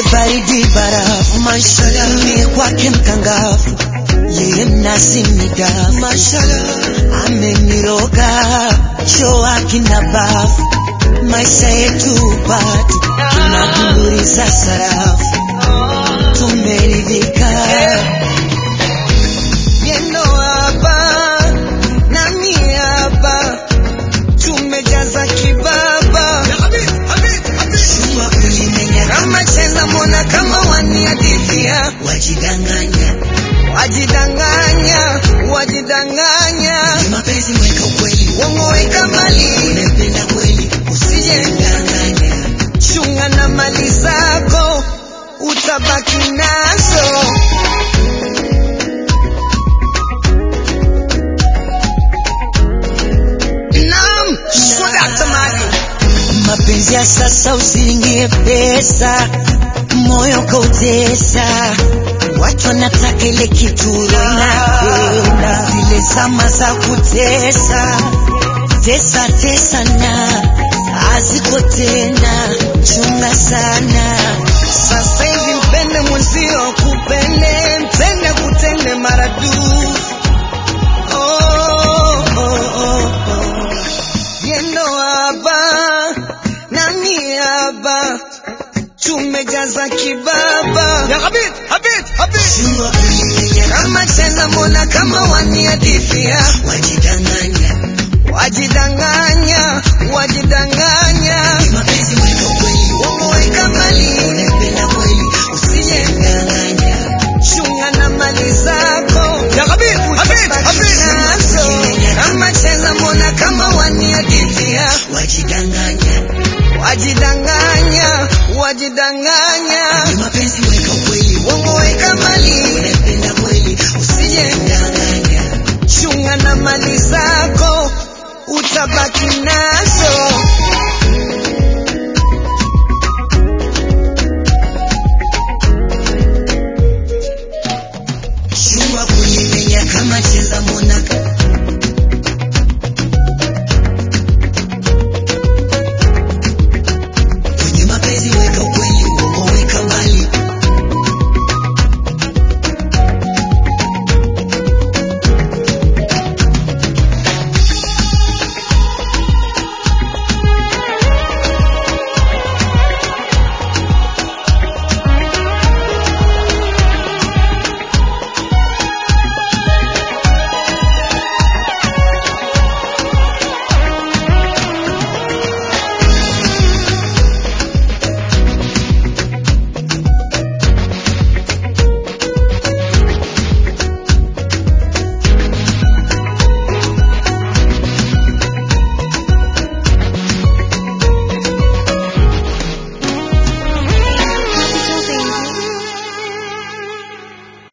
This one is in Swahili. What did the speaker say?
baridi barafu, mashallah, mie kwake mkangafu, yeye mnazi midafu, mashallah, ameniroga shoa kina bafu, maisha yetu batu, tunadunduriza sarafu, tumeridhika yendo hapa nami hapa tumejaza kibaba Shua kulimenya kama cheza mbona kama waniadithia wajidanganya wajidanganya wajidanganya mapenzi mweka ukweli uongo weka mali unapenda kweli usijendanganya chunga na mali zako utabaki nazo Naam, swadakta mali mapenzi ya sasa usiingie pesa, moyo kautesa, watu wanataka ile kitu napenda, zile zama za kutesa tesa tesa na haziko